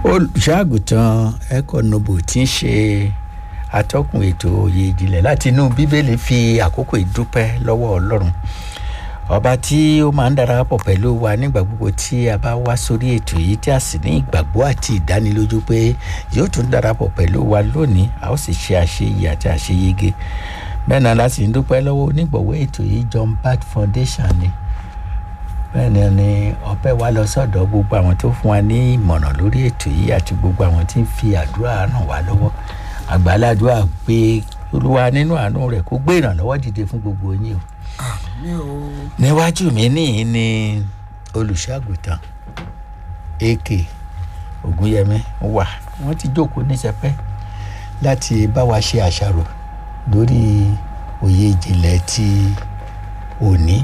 olùṣọ́àgùtàn econobo tí ń ṣe atọ́kùn ètò òye ìjìnlẹ̀ láti inú bíbélì fi àkókò ìdúpẹ́ lọ́wọ́ ọlọ́run ọba tí ó máa ń darapọ̀ pẹ̀lú wa nígbà gbogbo tí a bá wá sórí ètò yìí tí a sì ní ìgbàgbọ́ àti ìdánilójú pé yóò tún darapọ̀ pẹ̀lú wa lónìí a ó sì ṣe àṣeyẹ àti àṣeyege bẹ́ẹ̀ náà láti ń dúpẹ́ lọ́wọ́ onígbọ̀wọ́ ètò yìí John Bat Foundation ni bẹ́ẹ̀ ni ni ọpẹ́ wa lọ sọ́dọ̀ gbogbo àwọn tó fún wa ní ìmọ̀ràn lórí ètò yìí àti gbogbo àwọn tí ń fi àdúrà ràn wá lọ́wọ́ àgbàládùá pé olúwa nínú àánú rẹ̀ kó gbé ìrànlọ́wọ́ dìde fún gbogbo yín o àmì o níwájú mi níyì ni olùṣọ́àgùtàn ak ògúnyẹmí wà wọ́n ti jókòó níṣẹ́pẹ́ láti bá wa ṣe àṣàrò lórí òye ìjìnlẹ̀ ti òní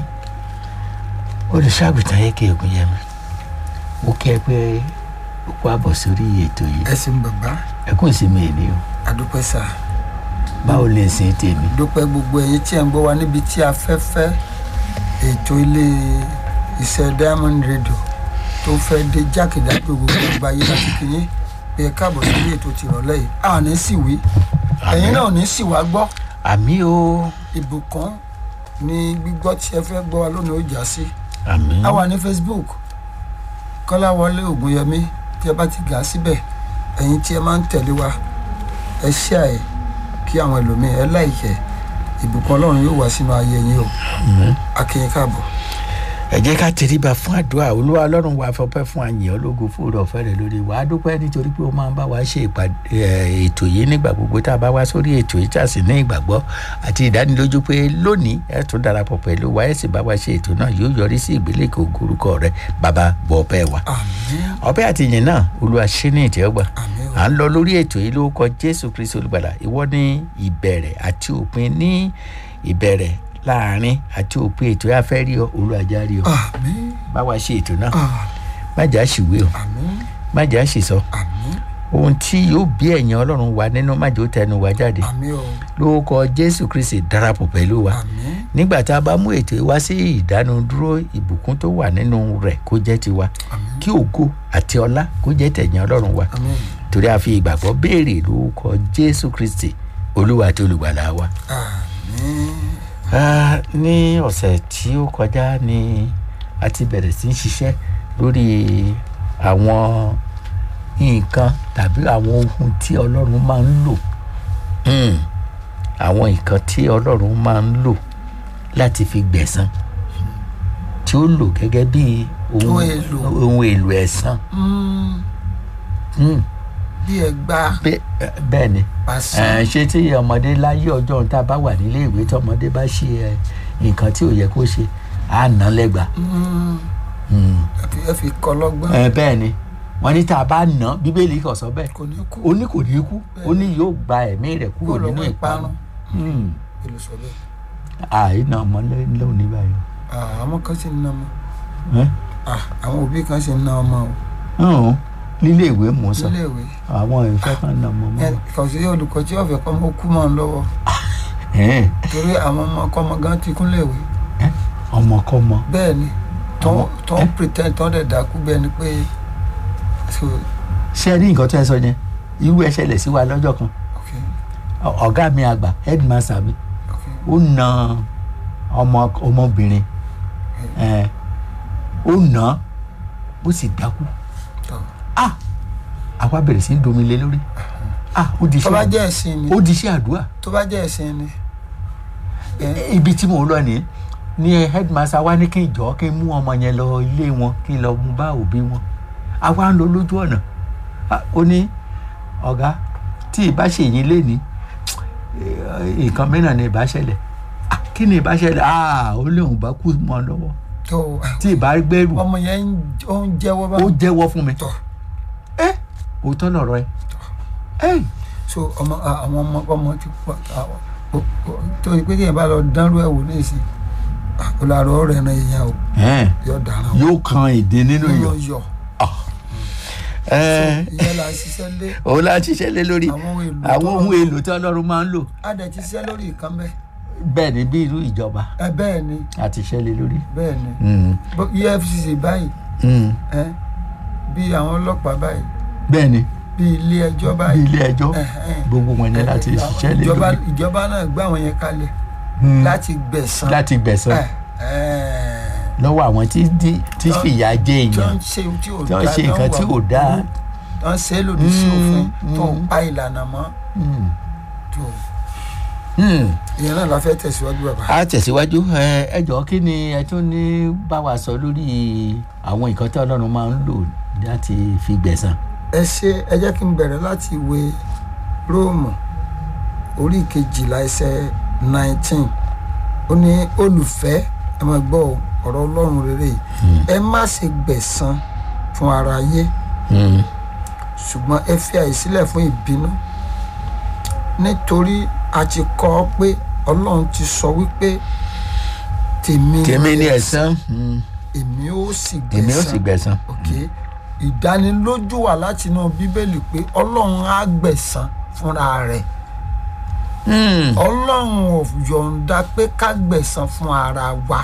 olùṣọ́àgùtàn ak ògúnyẹmí mo kí ẹ pé ó kó àbọ̀ sórí ètò yìí ẹsìn bàbá ẹkún ìsinmi èní o àdúpẹ́ sà báwo lè sin tèmi dúpẹ́ gbogbo ẹ̀yin tí ẹ̀ ń gbọ́ wa níbi tí afẹ́fẹ́ ètò ilé iṣẹ́ diamond radio tó fẹ́ dé jákèjádò gbogbo ọgbà ayé láti kìyìn pé ẹ káàbọ̀ sórí ètò tìrọ̀lẹ́ yìí a ò ní sì wí ẹ̀yin náà ò ní sì wá gbọ́ àmì o ìbùkún ni gbígbọ́ tí ẹ fẹ́ gbọ́ wa lónìí ó já sí àmì a wà ní facebook kọ́láwọlé ògúnyẹmí tí ẹ bá ti gà á síbẹ̀ ẹ̀yin tí ẹ máa ń tẹ̀lé wa ẹ ṣe àyè kí àwọn ẹlòmíín ẹ láìkẹ́ ìbùkún ọlọ́run yóò wá sínú ayé yín o akínyìn káàbọ̀ ẹ jẹ́ ká tẹríba fún àdúrà olúwa ọlọ́run wa fọpẹ́ fún àyàn ológun fún ọ̀rọ̀ ọ̀fẹ́ rẹ̀ lórí wa á dúpẹ́ nítorí pé ó máa ń bá wa ṣe ìpàdé ẹ̀, ètò yìí nígbà gbogbo tá a bá wá sórí ètò yìí tá a sì ní ìgbàgbọ́ àti ìdánilójú pé lónìí ẹ tún darapọ̀ pẹ̀lú wa ẹ sì bá wa ṣe ètò náà yóò yọrí sí ìgbélékè ògorúkọ rẹ bàbá gbọ́ ọpẹ́ wa àmín ọpẹ́ àti ìyìn náà olúwa ṣe ní ìtẹ́wọ́gbà àmín o à ń lọ lórí ètò yìí lórúkọ jésù kristu olùgbàlà ìwọ ní ìbẹ̀rẹ̀ àti òpin ní ìbẹ̀rẹ̀ láàrin àti òpin ètò yà fẹ́ rí ọ olùwàjà rí ọ àmín bá wa ṣe ètò náà ah, má jà ṣìwé o àmín má jà ṣìsọ àmín ohun tí yóò bí ẹ̀yìn ọlọ́run wa nínú má jò tẹnu wa jáde àmín o lórúkọ jésù kristu darapọ̀ pẹ̀lú wa àmín nígbà tá a bá mú ètò yìí wá sí ìdánudúró ìbùkún tó wà nínú rẹ̀ kó jẹ́ tiwa àmín kí ògo àti ọlá kó jẹ́ tẹ̀yìn ọlọ́run wa àmín torí a fi ìgbàgbọ́ béèrè lórúkọ jésù kristi olúwa àti olùgbàlà wa. àmín Ah, ní ọ̀sẹ̀ tí ó kọjá ni a ti bẹ̀rẹ̀ sí í ṣiṣẹ́ lórí àwọn nǹkan tàbí àwọn ohun tí ọlọ́run máa ń lò Hmm, àwọn nǹkan tí ọlọ́run máa ń lò láti fi gbẹ̀san tí ó lò gẹ́gẹ́ bí ohun Ohun èlò. ohun èlò ẹ̀san Mm, Hmm, bí ẹ gbá bẹ́- bẹ́ẹ̀ ni pàṣẹ ẹ ṣé tí ọmọdé láyé ọjọ́ tá a bá wà nílé ìwé tí ọmọdé bá ṣe ẹ, nǹkan tí ò yẹ kó ṣe á nà án lẹ́gba. Mm, Mm. ẹ fi- ẹ fi kọ́ lọ́gbọ́n ẹ bẹ́ẹ̀ ni wọ́n ní tá a bá nà án bíbélì kò sọ bẹ́ẹ̀ kò ní kú ó ní kò ní kú ó ní yóò gba ẹ̀mí rẹ̀ kúrò kó nínú lọ́wọ́ ìparun. ìparun Mm. èlò sọ bẹ́ẹ̀ àìnà ọmọ lónìí báyìí. Ah, àwọn kan sì ń ná ọmọ Ẹ́? Ah, àwọn òbí kan sì ń ná ọmọ o Ọ̀hún, nílé ìwé mò ń sọ nílé ìwé àwọn ìfẹ́ kan nà ọmọ ẹ mọ́. kàn sí olùkọ́ tí ọ̀fẹ́ kọ́ mọ́ kú mọ́ ọ lọ́wọ́ Ẹ́, torí àwọn ọmọ kọ́mọ gan ti kún léèwé ẹ́, ọmọkọ́mọ bẹ́ẹ̀ ni tó Àwọn- tó ń pretend tó ń dẹ̀ dákú bẹ́ẹ̀ ni pé so ṣé ẹ rí nǹkan tó ẹ sọ yẹn irú ẹ ṣẹlẹ̀ sí wa lọ́jọ́ kan ok Ọ- ọ̀gá mi àgbà headmaster mi ok ó na ọmọ ọmọbìnrin ẹ ó nà án ó sì dákú tó ah àwa bẹ̀rẹ̀ sí í domi lé lórí ah ó di tó bá iṣẹ́ jẹ́ ẹ̀sìn ni ó di iṣẹ́ àdúrà tó bá jẹ́ ẹ̀sìn ni ẹ ibi tí mò ń lọ ní ní headmaster wa ní kí n jọ kí n mú ọmọ yẹn lọ ilé wọn kí n lọ mú bá òbí wọn àwa ń lọ lójú ọ̀nà Ah, ó ní ọ̀gá tí ìbá ṣe yín léni nǹkan mìíràn ni ìbá ṣẹlẹ̀ Ah, kí ni ìbá ṣẹlẹ̀ ah ó léun bá kú mọ́ ọ lọ́wọ́ tó tí ìbá gbẹ́rù ọmọ yẹn ń- ó ń jẹ́wọ́ bá ó jẹ́wọ́ fún mi tọ̀ ẹ òótọ́ lọ̀rọ̀ ẹ ẹ so ọmọ ah, àwọn ọmọ ọmọ ti pọ̀ àwọn o- o- torí pé kéèyàn bá lọ dánrú ẹ̀ wò ní ìsìn ah, ó láàárọ̀ ọ̀rẹ́ ẹ̀ràn èèyàn o ẹ yóò dáná o yóò kan èdè nínú yóò iyọ̀ yọ ẹ ìyẹn là ń ṣiṣẹ́ lé òun la ṣiṣẹ́ lé lórí àwọn ohun èlò àwọn ohun èlò tí ọlọ́run máa ń lò á dẹ̀ ti ṣiṣẹ́ lórí ìkan bẹ́ẹ̀ bẹ́ẹ̀ ni bí irú ìjọba ẹ bẹ́ẹ̀ ni àti iṣẹ́ lé lórí. bẹ́ẹ̀ ni Mm, Bó- efcc báyìí mm, ẹ bí àwọn ọlọ́pàá báyìí bẹ́ẹ̀ ni bí ilé ẹjọ́ bí báyìí ilé ẹjọ́ Ẹ̀hẹ́n. gbogbo wọn ní láti ṣiṣẹ́ lé ìjọba lórí ìjọba náà gbá àwọn yẹn kalẹ̀ Hmm. láti gbẹ̀san láti gbẹ̀san Ẹ̀hẹ́n. lọ́wọ́ àwọn tí tí- tí Tọ́- fìyà jẹ tí wọ́n èèyàn ń ṣe tí ò tí wọ́n dáa, ṣe nǹkan tí wà ò dáa burú, tí wọ́n ṣe lòdì sí Mm, òfin tó mm. pa ìlànà mọ́ Hmm. tó Hmm. ìyẹn náà la fẹ́ tẹ̀síwájú bàbá. a tẹ̀síwájú ẹ ẹ jọ̀ọ́ kí ni ẹ tún ní bá wa sọ lórí àwọn nǹkan tí ọlọ́run máa ń lò láti fi gbẹ̀san. ẹ ṣe ẹ jẹ́ kí n bẹ̀rẹ̀ láti ìwé róòmù orí kejìlá ẹsẹ̀ nineteen ó ní olùfẹ́ ẹ máa gbọ́ o, ọ̀rọ̀ ọlọ́run rere yìí ẹ má ṣe gbẹ̀san fún ara yé Hmm. ṣùgbọ́n ẹ fi àyè sílẹ̀ fún ìbínú nítorí a ti kọ́ ọ pé ọlọ́run ti sọ wípé tèmi tèmi ní ẹ̀san Hmm. èmi ó sì gbẹ̀san èmi ó sì gbẹ̀san. ok ìdánilójú wà láti inú bíbélì pé ọlọ́run á gbẹ̀san fúnra rẹ̀ Hmm. ọlọ́run ò yọ̀ǹda pé ká gbẹ̀san fún ara wa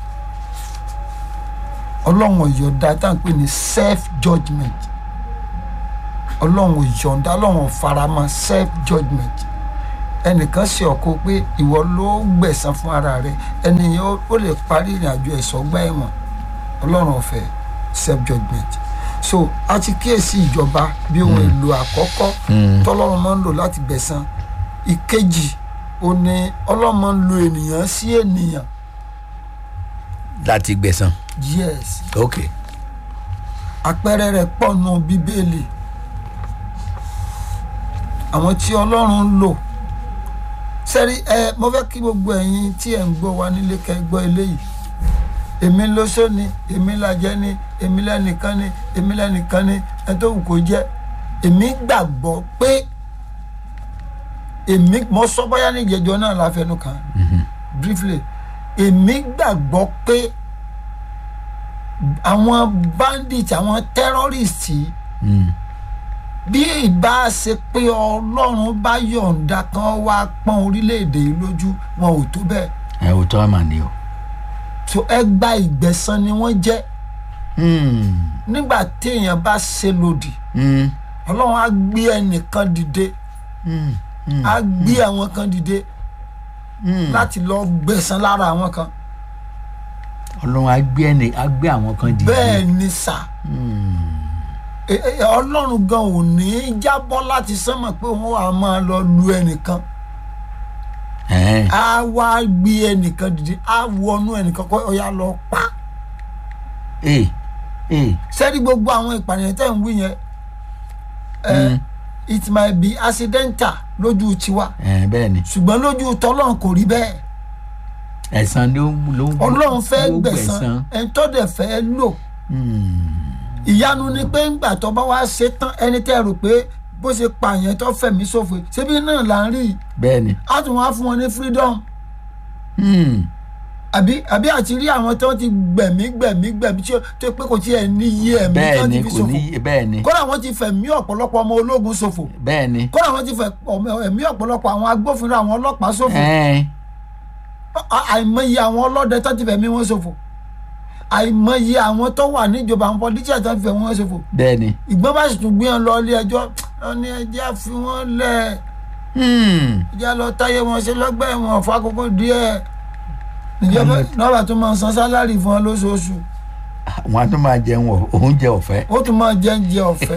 ọlọ́run ò yọ̀ǹda tá à ń pè ní self judgement ọlọ́run ò yọ̀ǹda ọlọ́run ò faramọ́ self judgement ẹnìkan ṣe ọ̀kọ́ pé ìwọ ló gbẹ̀san fún ara rẹ ẹni yẹn ó- ó lè parí ìrìn àjò ẹ̀sọ́gbà ẹ̀wọ̀n ọlọ́run ò fẹ́ self judgement so a ti kíyèsí ìjọba bí ohun èlò àkọ́kọ́ Hmm. tọ́lọ́run máa ń lò láti gbẹ̀san ìkejì ó ní ọlọ́run máa ń lo ènìyàn sí ènìyàn láti gbẹ̀san. yes ok àpẹẹrẹ rẹ̀ pọ̀ nù bíbélì àwọn tí ọlọ́run ń lò sẹ́rí ẹ mo fẹ́ kí gbogbo ẹ̀yin tí ẹ̀ ń gbọ́ wa nílé kẹ́ ẹ gbọ́ eléyìí èmi lóṣó ni èmi lajẹ́ ni èmi lẹ́nìkan ni èmi lẹ́nìkan ni ẹ tó wù kó jẹ́ èmi gbàgbọ́ pé èmi mo sọ bóyá ní ìjẹjọ náà la fẹnu kàn briefly èmi gbàgbọ́ pé àwọn bandit àwọn terrorist yìí Hmm. bí ìbá ṣe pé ọlọ́run bá yọ̀ǹda kan wá pọ́n orílẹ̀-èdè yìí lójú wọn ò tó bẹ́ẹ̀ ẹ ò tọ́ mà ní o. tó ẹ gba ìgbẹ̀san ni wọ́n jẹ́ Hmm. nígbà téèyàn bá ṣe lòdì Hmm. ọlọ́run á gbé ẹnìkan dìde Hmm. Hmm. á gbé àwọn kan dìde Hmm. láti lọ gbẹ̀san lára àwọn kan ọlọ́run á gbé ẹni á gbé àwọn kan dìde. bẹ́ẹ̀ ni sà Hmm. E- e- ọlọ́run gan ò ní í jábọ́ láti sánmọ̀ pé òun á máa lọ lu ẹnìkan Ẹ̀hẹ́n. á wá gbé ẹnìkan dìde á wọnú ẹnìkan kọ́ ọ̀yà lọ pa ee ee. sẹ́ni gbogbo àwọn ìpànìyàn tẹ̀ ń wí yẹn ẹ Hmm. it might be accidental lójú tiwa ẹ bẹ́ẹ̀ ni ṣùgbọ́n lójú tọ́lọ́run kò rí bẹ́ẹ̀ ẹ̀san ló ń ló ń ọlọ́run fẹ́ ló gbẹ̀san ẹni tó dẹ̀ fẹ́ lò Hmm. ìyanu ni pé ńgbà tó bá wá ṣe tán ẹni tẹ́ rò pé bó ṣe pààyàn tó fẹ̀mí ṣòfò ṣébí náà là ń rí i bẹ́ẹ̀ ni. á tún wá fún wọn ní freedom Hmm. àbí àbí àti rí àwọn tó ti gbẹ̀mí gbẹ̀mí gbẹ̀mí tí ó tó pé kò tiẹ̀ ní iye ẹ̀mí tó bẹ́ẹ̀ ti ni fi kò ṣòfò ní bẹ́ẹ̀ ni kódà wọ́n ti fẹ̀mí ọ̀pọ̀lọpọ̀ ọmọ ológun ṣòfò bẹ́ẹ̀ ni. kódà wọ́n ti fẹ̀ ọmọ- ẹ̀mí ọ̀pọ̀lọpọ̀ àwọn agbófinró àwọn ọlọ́pàá ṣòfò Ẹ̀hẹ́n. À- àìmọye àwọn ọlọ́dẹ tó ti fẹ̀mí wọn ṣòfò àìmọye àwọn tó wà níjọba àwọn pọlítíà tó ti fẹ̀mí wọn ṣòfò bẹ́ẹ̀ ni. ìgbọ́n bá sì tún gbé wọn lọ ilé ẹjọ́ wọn ní ẹjẹ́ fi wọ́n lẹ̀ Hmm. ẹjẹ́ lọ táyé wọn ṣe lọ́gbà ẹ̀wọ̀n fún àkókò díẹ̀ níjọba nọ́ọ̀bà tó máa san sálárì fún wọn lóṣooṣù wọn á tún máa jẹun ọ- oúnjẹ ọ̀fẹ́. ó tún máa jẹ́ oúnjẹ ọ̀fẹ́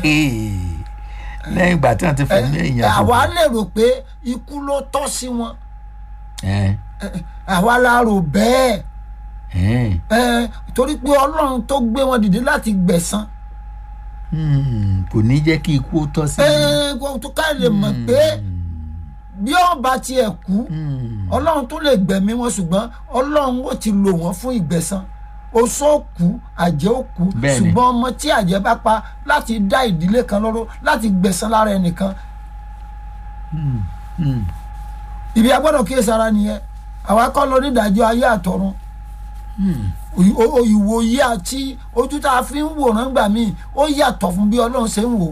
lẹ́yìn ìgbà tí wọ́n ti fẹ̀mí èèyàn ṣòfò. àwa lè rò pé ikú ló tọ́ sí wọn Ẹ̀hẹ́n. àwa la rò bẹ́ẹ̀ Ẹ̀hẹ́n. ẹ torí pé ọlọ́run tó gbé wọn dìde láti gbẹ̀san Hmm. kò ní jẹ́ kí ikú ó tọ́ sí. ẹ kó tó ká lè mọ̀ pé bí ọba tiẹ̀ kú Hmm. ọlọ́run tó lè gbẹ̀mí wọn ṣùgbọ́n ọlọ́run ó ti lò wọ́n fún ìgbẹ̀san oṣó kú àjẹ́ ó kú Bẹ́ẹ̀ni. ṣùgbọ́n ọmọ tí àjẹ́ bá pa láti dá ìdílé kan lóró láti gbẹ̀san lára ẹnìkan Hmm. Hmm. ibi agbọ́dọ̀ kíyèsí ara nìyẹn àwa kọ́ lọ nídàájọ́ ayé àtọ̀run Hmm. Òyì- o- ìwòye àti ojú tá a fi ń wòran gbà míì ó yàtọ̀ fún bí ọlọ́run ṣe ń wò ó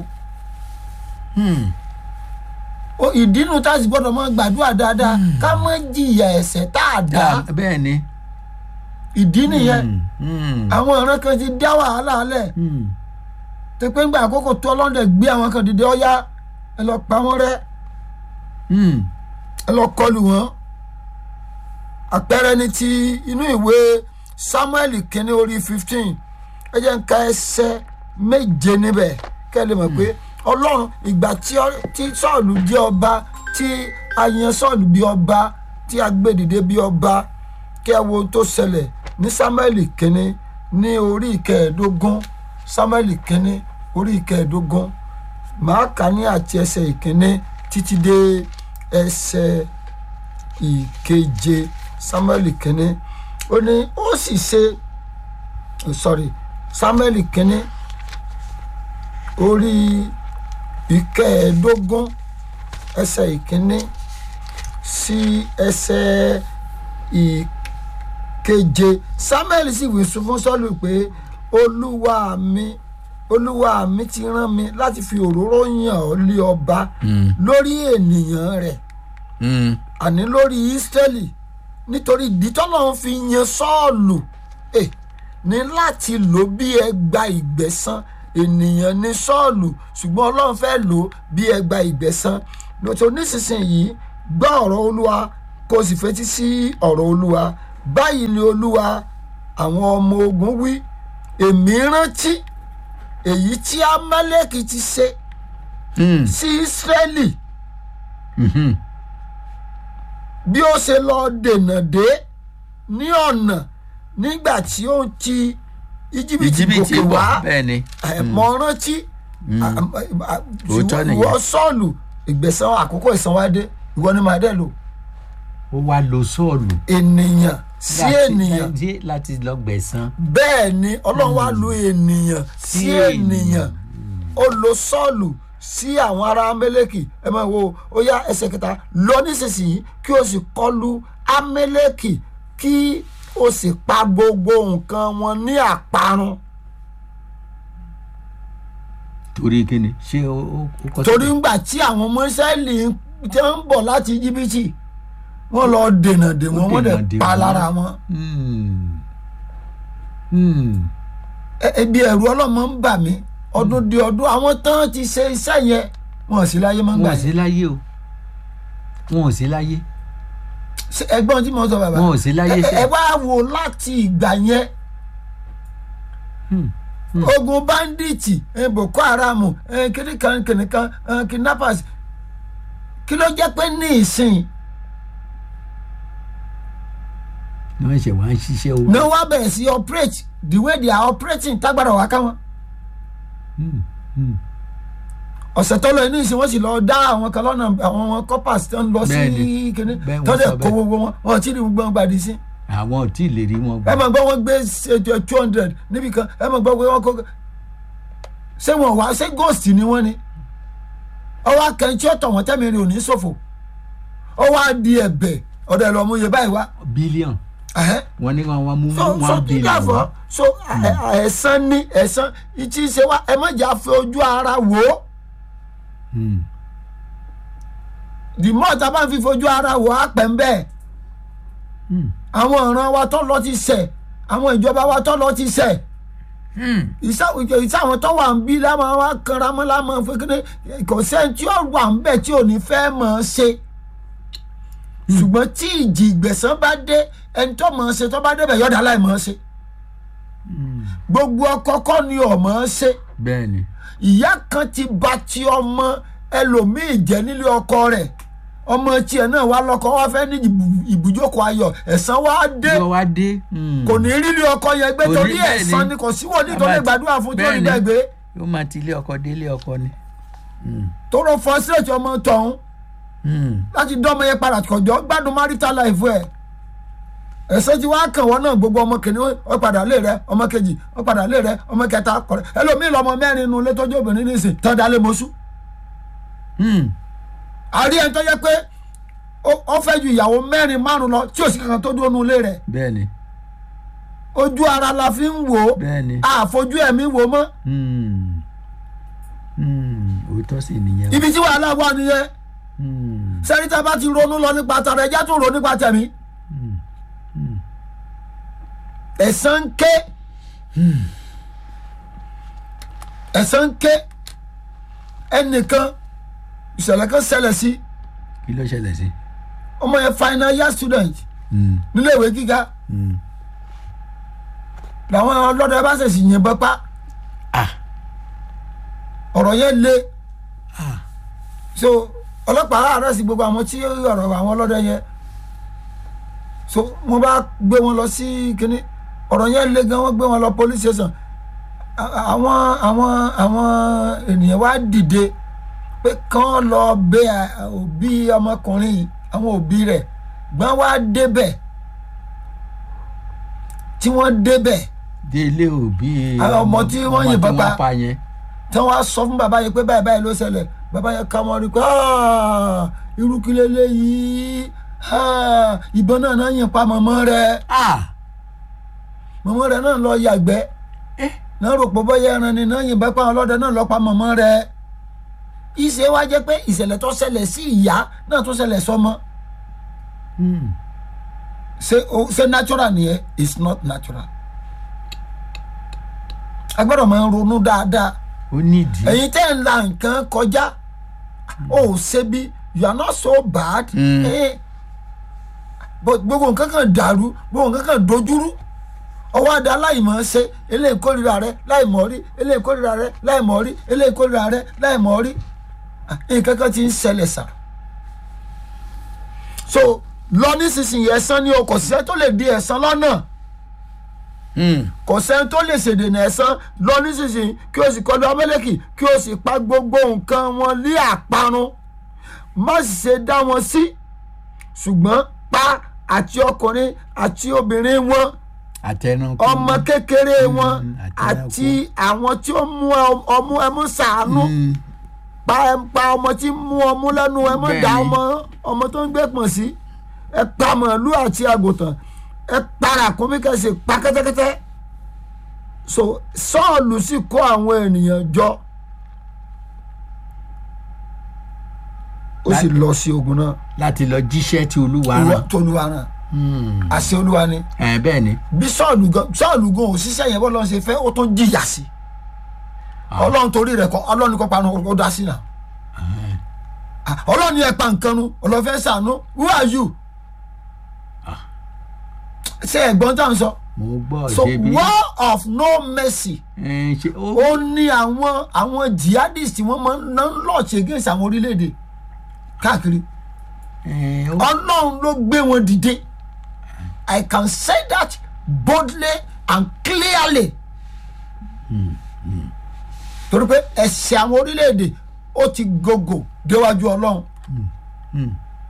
Hmm. O- ìdínú tá a sì gbọ́dọ̀ mọ gbàdúrà dáadáa ká má jìyà ẹ̀ṣẹ̀ tá a dá Dá- bẹ́ẹ̀ ni. ìdí nìyẹn Hmm. Hmm. àwọn ọ̀ràn kan ti dá wàhálà lẹ̀ Hmm. tó pé ńgbà àkókò tó ọlọ́dẹ gbé àwọn kan dìde ọ̀yá ẹ lọ pa wọ́n rẹ́ Hmm. ẹ lọ kọlù wọn àpẹẹrẹ ní ti inú ìwé samuel kínní orí fifteen ẹ jẹ́ ń ka ẹsẹ̀ méje níbẹ̀ kẹ́ ẹ lè mọ̀ pé ọlọ́run ìgbà tí ọ- tí sọ́ọ̀lù jẹ́ ọba tí a yan sọ́ọ̀lù bí ọba tí a gbé dìde bí ọba kí ẹ wo ohun tó ṣẹlẹ̀ ní samuel kínní ní orí ìkẹẹ̀ẹ́dógún samuel kínní orí ìkẹẹ̀ẹ́dógún màá kà ní àti ẹsẹ̀ ìkíní títí dé ẹsẹ̀ ìkeje samuel kínní ó ní ó sì ṣe sorry samuel kínní orí ìkẹẹ̀ẹ́dógún ẹsẹ̀ ìkíní sí ẹsẹ̀ ìkeje samuel sì wí fún sọ́ọ̀lù pé olúwa mi olúwa mi ti rán mi láti fi òróró yàn ọ́ lé ọba lórí ènìyàn rẹ̀ Hmm. àní lórí ísírẹ́lì nítorí ìdí tọ́lọ́run fi yan sọ́ọ̀lù eh, ní láti lò bí ẹgba ìgbẹ̀san ènìyàn ní sọ́ọ̀lù ṣùgbọ́n ọlọ́run fẹ́ lò ó bí ẹgba ìgbẹ̀san lọ́tọ̀ nísinsìnyí gbọ́ ọ̀rọ̀ olúwa kó o sì fetí sí ọ̀rọ̀ olúwa báyìí ni olúwa àwọn ọmọ ogun wí èmi rántí èyí tí amálẹ́kì ti ṣe Hmm. sí ísírẹ́lì Mhm. bí ó ṣe lọ dènà dé ní ọ̀nà nígbà tí ó ń ti íjíbítì ìjìbìtì gòkè wà wá bẹ́ẹ̀ ni. mọ rántí Òótọ́ nìyẹn. ìwọ sọ́ọ̀lù ìgbẹ̀san àkókò ìsanwádé ìwọ ni màá dẹ̀ lò ó wá lo sọ́ọ̀lù. ènìyàn sí láti- ènìyàn láti- láti lọ gbẹ̀san. bẹ́ẹ̀ ni ọlọ́run wá lo ènìyàn sí Sí ènìyàn ó lo sọ́ọ̀lù sí àwọn ará amẹ́lẹ́kì ẹ máa wo ó yá ẹsẹ̀ kẹta lọ nísinsìnyí kí o sì kọlu amẹ́lẹ́kì kí o sì pa gbogbo nǹkan wọn ní àparun torí kíni ṣé ó ó ó kọ́ torí ńgbà tí àwọn ọmọ Ísírẹ́lì tí wọ́n ń bọ̀ láti íjíbítì wọ́n lọ dènà dè wọ́n wọ́n dènà dẹ̀ dè pa wọ́n. lára wọn Hmm. Hmm. Ẹ- ebi ẹ̀rù ọlọ́mọ ń bà mí ọdún di ọdún àwọn tán ti ṣe iṣẹ́ yẹn wọn ò sí láyé mọ́ ń gbà wọn ò sí yẹn láyé o wọn ò sí láyé Ṣé ẹgbọ́n tí mo sọ bàbá wọn ò sí láyé ẹ ẹ ṣe. wá wò láti ìgbà yẹn Hmm. ogun bandits eh, boko haram eh, kìnìkan kìnìkan eh, kidnappers kí ló jẹ́ pé ní ìsìn ni wọ́n ṣe wá ń ṣiṣẹ́ o. ní wọ́n bẹ̀rẹ̀ sí operate the way they are operating tágbára wà ká wọn. Hmm. Hmm. ọ̀sẹ̀ tó lọ ní ìsìn wọ́n sì lọ dá àwọn kan lọ́nà àwọn wọn coppers tó ń lọ sí Bẹ́ẹ̀ni. kíní Bẹ́ẹ̀ wọ́n tó dẹ̀ sọ kó bẹ́ẹ̀. gbogbo wọn wọn ò tí ì rí gbogbo wọn gbàdí sí. àwọn ò tí ì lè rí wọn ẹ gbà. mọ̀ gbọ́ wọn gbé two hundred níbi kan ẹ mọ̀ gbọ́ pé wọ́n kó ṣé wọn wá ṣé ghost ni wọ́n ni ọwọ́ akẹ́ńtì ọ̀tọ̀ wọn tẹ́mi rí òní ṣòfò ọwọ́ adi ẹ̀bẹ̀ ọ̀dọ̀ ẹ̀ lọ́mú iye báyìí wá. bílíọ̀n Ẹ̀hẹ́. wọn ní wọn wá mú so so one tí billion dàfọ́ wá. so ẹ- ẹ- ẹ̀san ní ẹ̀san ìtì ṣe wá ẹ má jà fi ojú ara wò ó Hmm. the more tá a bá fi fojú ara wò á pẹ̀ ń bẹ́ẹ̀ Hmm. àwọn ọ̀ràn wa tó lọ ti ṣẹ̀ àwọn ìjọba wa tó lọ ti ṣẹ̀ Hmm. ìṣe àwọn tó wà ń bí láwọn wa kanra mọ́ láwọn fẹ́kẹ́rẹ́ kò sẹ́ni tí ó wà ń bẹ̀ tí ò ní fẹ́ mọ̀ ọ́ ṣe ṣùgbọ́n tí ìjì ìgbẹ̀san bá dé ẹni tó mọ̀ ọ́ ṣe tó bá débẹ̀ yọ̀dá láì mọ̀ ọ́ ṣe Hmm. gbogbo ọkọ kọ́ ni ọ̀ mọ̀ ọ́ ṣe bẹ́ẹ̀ ni. ìyá kan ti ba ti ọmọ ẹlòmíì jẹ́ nílé ọkọ rẹ̀ ọmọ tiẹ̀ náà wá lọ́kọ wá fẹ́ ní ìbù- ibùjókòó ayọ̀ ẹ̀san wá dé yóò wá dé. Hmm. kò ní rí ilé ọkọ yẹn gbé Kò ní torí bẹ́ẹ̀ ẹ̀san ni. ni kò síwọ́ ní tó lè gbàdúrà fún tí ó ní Bẹ́ẹ̀ bẹ́ẹ̀ ni. gbé yóò máa ti ilé ọkọ dé ilé ọkọ ni. Hmm. tó rọ fọ́sírẹ̀tì ọmọ tọ̀hún Hmm. láti dán ọmọ yẹn padà kọjọ́ gbádùn marital life ẹ̀ ẹ̀san tí wàá kàn wọ́n náà gbogbo ọmọ kìnìún ó padà lé rẹ ọmọ kejì ó padà lé rẹ ọmọ kẹta kọrẹ ẹlòmíì lọmọ mẹ́rin nu létọ́jú obìnrin nísìn tán dalé mọ́sú Hmm. àrí ẹni tó yẹ pé ó- ó fẹ́ ju ìyàwó mẹ́rin márùn lọ tí ò sí kankan tó dúró nu ilé rẹ̀ bẹ́ẹ̀ ni. ojú ara la fi ń wò ó bẹ́ẹ̀ ni. àfojú ẹ̀mí wò ó mọ́ Hmm. Hmm. òótọ́ sì nìyẹn. o. ibi tí wàhálà wà nìyẹn Hmm. sẹ́ríta bá ti ronú lọ nípa tara ẹja tó ronú nípa tẹ̀mí Hmm. Hmm. ẹ̀san ń ké ẹ̀sán ń ké ẹnìkan ìṣẹ̀lẹ̀ kan ṣẹlẹ̀ sí kí ló ṣẹlẹ̀ sí. ọmọ yẹn final year student Mm, níléèwé gíga mm. làwọn ọlọ́dẹ bá ṣèṣì yìnbọn pa ah ọ̀rọ̀ yẹn le ah so ọlọ́pàá àárẹ̀ sí gbogbo àwọn tí ọ̀rọ̀ àwọn ọlọ́dẹ yẹn so wọ́n bá gbé wọn lọ sí kínní ọ̀rọ̀ yẹn le gan wọ́n gbé wọn lọ police station A- àwọn àwọn àwọn ènìyàn wá dìde pé kán lọ bẹ à- òbí ọmọkùnrin yìí àwọn òbí rẹ̀ gbọ́n wá débẹ̀ tí wọ́n débẹ̀ délé òbí Àwọn ọmọ tí wọ́n yìnbọn tí pa. wọ́n pa yẹn. tí wọ́n á sọ fún bàbá yẹn pé báyìí báyìí ló ṣẹlẹ̀ bàbá yẹn ká wọn rí i pé "Ah, irú kí leléyìí Ah, ìbọn náà náà yìn pa mọ̀mọ́ rẹ̀ ah mọ̀mọ́ rẹ̀ náà lọ yàgbẹ́ eh náà rò pé bọ́yá ẹran ni náà yìnbọn pa àwọn ọlọ́dẹ náà lọ pa mọ̀mọ́ rẹ̀ ìṣe wa jẹ́ pé ìṣẹ̀lẹ̀ tó ṣẹlẹ̀ sí ìyá náà tó ṣẹlẹ̀ sọmọ mm. ṣe o- ṣe natural nìyẹn it's not natural a gbọ́dọ̀ máa ń ronú dáadáa ó nídìí. ẹ̀yin tẹ́ ń la nǹkan kọjá ó ṣe bí you are not so bad Mm. eh, but gbogbo nǹkan kan dàrú gbogbo nǹkan kan dojúrú ọwọ́ adé aláìmọ̀ ṣe eléyìí kórìíra rẹ láìmọ̀ rí eléyìí kórìíra rẹ láìmọ̀ rí eléyìí kórìíra rẹ láìmọ̀ rí Ah, nǹkan kan ti ń ṣẹlẹ̀ sà so lọ nísinsìnyí ẹ̀san ni o kò sí ẹ tó lè di ẹ̀san lọ́nà Mm. kò sẹ́ni tó lè ṣèdènà ẹ̀san lọ nísinsìnyí kí o sì kọlu amẹ́lẹ́kì kí o sì pa gbogbo nǹkan wọn lé àparun má sì ṣe dá wọn sí ṣùgbọ́n pa àti ọkùnrin àti obìnrin wọn àtẹnukú. ọmọ kékeré wọn àtẹnukú. àti àwọn tí ó mú ọmú ẹmú sàánú Mm. pa pa ọmọ tí ń mú ọmú lẹ́nu ẹ mọ́ dá Bẹ́ẹ̀ni. ọmọ ọmọ tó ń gbé pọ̀n sí ẹ pa màálù àti àgùntàn ẹ para kúnmí kẹsì pa kẹ́tẹ́kẹ́tẹ́ so sọ́ọ̀lù sì kó àwọn ènìyàn jọ ó sì lọ sí ogun náà láti lọ jíṣẹ́ tí olúwa ìwọ rán. tó olúwa náà Mm. àṣẹ olúwa ni ẹ bẹ́ẹ̀ ni. bí sọ́ọ̀lù gan sọ́ọ̀lù gan òṣìṣẹ́ yẹn bọ́lọ́run ṣe fẹ́ ó tún jìyà sí Ah. ọlọ́run torí rẹ̀ kọ́ ọlọ́run kọ́ panu ó dá sí náà Ah, ọlọ́run yẹn pa nǹkan nu ọlọ́fẹ́ sànú who are you ṣé ẹ̀gbọ́n tá à ń sọ mo gbọ́ so ṣe bí. war of no mercy ẹ ṣe ó. ó ní àwọn àwọn jihadist wọ́n máa ń ná lọ́ọ̀ṣì against àwọn orílẹ̀-èdè káàkiri ẹ ó. ọlọ́run ló gbé wọn dìde i can say that boldly and clearly torí pé ẹ̀sẹ̀ àwọn orílẹ̀-èdè ó ti gògò déwájú ọlọ́run Mm.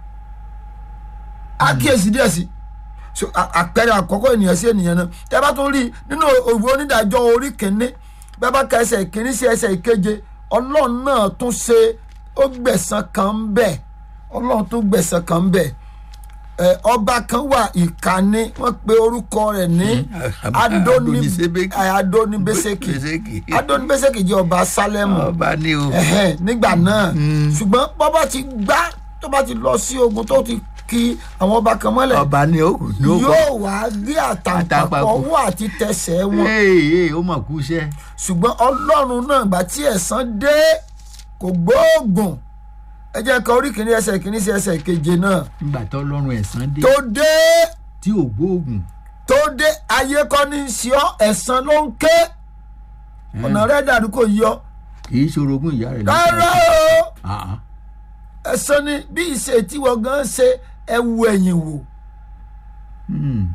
àkíyèsí díẹ̀ sí so a- àpẹẹrẹ àkọ́kọ́ ènìyàn sí ènìyàn náà tẹ́ bá tún rí i nínú òwe onídàájọ́ orí kìíní bẹ́ẹ̀ bá ka ẹsẹ̀ ìkíní sí ẹsẹ̀ ìkeje ọlọ́run náà tún ṣe ó gbẹ̀san kan ń bẹ̀ ọlọ́run tún gbẹ̀san kan ń bẹ̀ ẹ ọba kan wà ìkànnì wọ́n pe orúkọ rẹ̀ ní Adonisedeki. adonibeseki Beseki. adonibeseki jẹ́ ọba sálẹ́mù ọba ní o. ẹ̀hẹ́n, nígbà náà ṣùgbọ́n bọ́bá ti gbá tó bá ti lọ sí ogun tó ti kí àwọn ọba kan mọ́lẹ̀ ọba ní o kò ní o kò. yóò wá gé àtàǹpàkò Àtàǹpàkò. ọwọ́ àti tẹsẹ̀ wọn ee ee ó mọ̀ kú iṣẹ́. ṣùgbọ́n ọlọ́run náà gbà tí ẹ̀san dé kò gbóògùn ẹ jẹ́ ká orí kìíní ẹsẹ̀ kìíní sí ẹsẹ̀ keje náà nígbà tó lọ́rùn ẹ̀sán dé tó dé tí ò gbóògùn. tó dé ayé kọ́ ní í ṣe ọ́ ẹ̀san ló ń ké ọ̀nà rẹ̀ dàrú kò yọ kì í ṣorogún ìyá rẹ̀ rárá o Ah, ah. ẹ̀san ni bí ìṣe tí wọ́n gan ṣe ẹ̀wù ẹ̀yìn wò Hmm.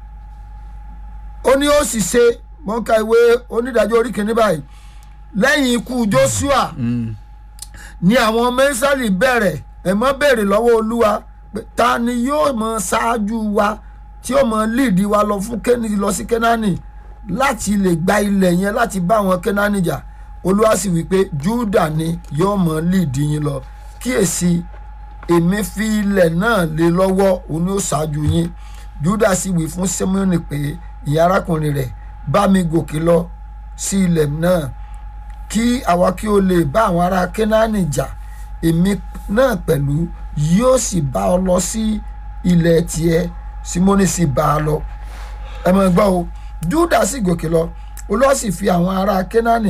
ó ní ó sì ṣe mọ́ká ìwé onídàájọ́ orí kìíní báyìí lẹ́yìn ikú joshua Hmm. ni àwọn mẹ́sàlì bẹ̀rẹ̀ ẹ̀mọ́ béèrè lọ́wọ́ olúwa pé ta ni yóò mọ ṣáájú wa tí ó mọ líìdì wa lọ fún kéni lọ sí kénáánì láti lè gba ilẹ̀ yẹn láti bá àwọn kénáánì jà olúwa sì wí pé júdà ni yóò mọ líìdì yín lọ kíyèsí èmi fi ilẹ̀ náà lé lọ́wọ́ òun ni ó ṣáájú yín júdà sì wí fún simeoni pé ìyá arákùnrin rẹ̀ bá mi gòkè lọ sí ilẹ̀ náà kí àwa kí o lè bá àwọn ará kénáánì jà èmi náà pẹ̀lú yóò sì bá ọ lọ sí ilẹ̀ tiẹ̀ simoni sì bá a lọ ẹ mọ̀ gbọ́ o júdà sì gòkè lọ olúwa sì fi àwọn ará kénáánì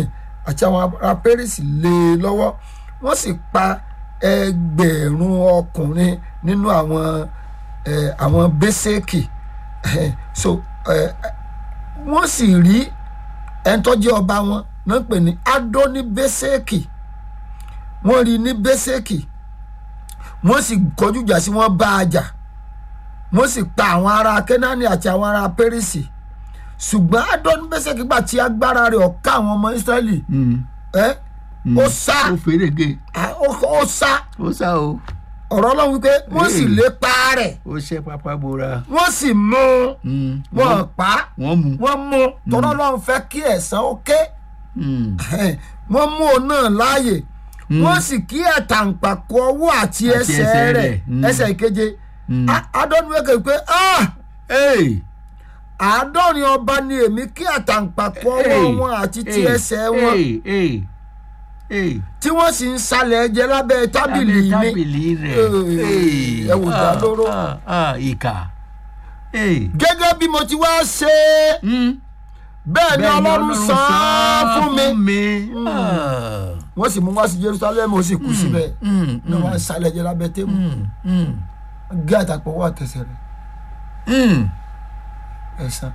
àti àwọn ará pérésì lé e lọ́wọ́ wọ́n sì pa ẹgbẹ̀rún ọkùnrin nínú àwọn eh, àwọn bẹ́sẹ̀kì so eh, wọ́n sì rí ẹni tó jẹ́ ọba wọn náà pè ní adóní bẹ́sẹ̀kì wọ́n rí ní bẹ́sẹ̀kì wọ́n sì kọjú ìjà sí wọ́n bá a jà wọ́n sì pa àwọn ará kẹ́nání àti àwọn ará pẹ́rìsì ṣùgbọ́n adóní bẹ́sẹ̀kì gbà tí agbára rẹ̀ ọ̀ka àwọn ọmọ israẹli Mm. ẹ́ ó sá ó fèrègé ah, ó ó sá ó sá o ọ̀rọ̀ ọlọ́run wípé wọ́n sì Hey. lépa rẹ̀ ó ṣe pápá bora wọ́n sì mú un Mm. wọ́n pa á wọ́n mú wọ́n mú un tọ́lọ́ ọlọ́run fẹ́ kí ẹ̀san ó ké Mm. wọ́n mú òun náà láàyè wọ́n sì kí ẹ̀tàǹpàkò ọwọ́ àti Àti ẹsẹ̀ ẹsẹ̀ rẹ̀ rẹ̀. Mm. ẹsẹ̀ ìkeje Mm. adọ́nuwẹ́kẹ̀ pé ah Hey. àádọ́rin ọba ni èmi kí ẹ̀tàǹpàkò ọwọ́ Hey. wọn àti ti Hey. ẹsẹ̀ wọn Hey. Hey. Hey. tí wọ́n sì ń salẹ̀ ẹ̀jẹ̀ lábẹ́ tábìlì Lábẹ́ mi tábìlì rẹ̀ Hey. Hey. Ẹ wò dá Ah, lóró. ah, ah, ìkà Hey. gẹ́gẹ́ bí mo ti wá ṣe é Mm. bẹ́ẹ̀ ni Bẹ́ẹ̀ ni ọlọ́run san án fún mi mi. Ah. wọ́n sì mú wá sí jerusalem ó sì kú síbẹ̀ Mm. ní wọ́n á salẹ̀ ẹ̀jẹ̀ lábẹ́ tébù Mm. Mm. gé àtàpọ̀ wà tẹ̀sẹ̀ rẹ̀ Mm. ẹ̀san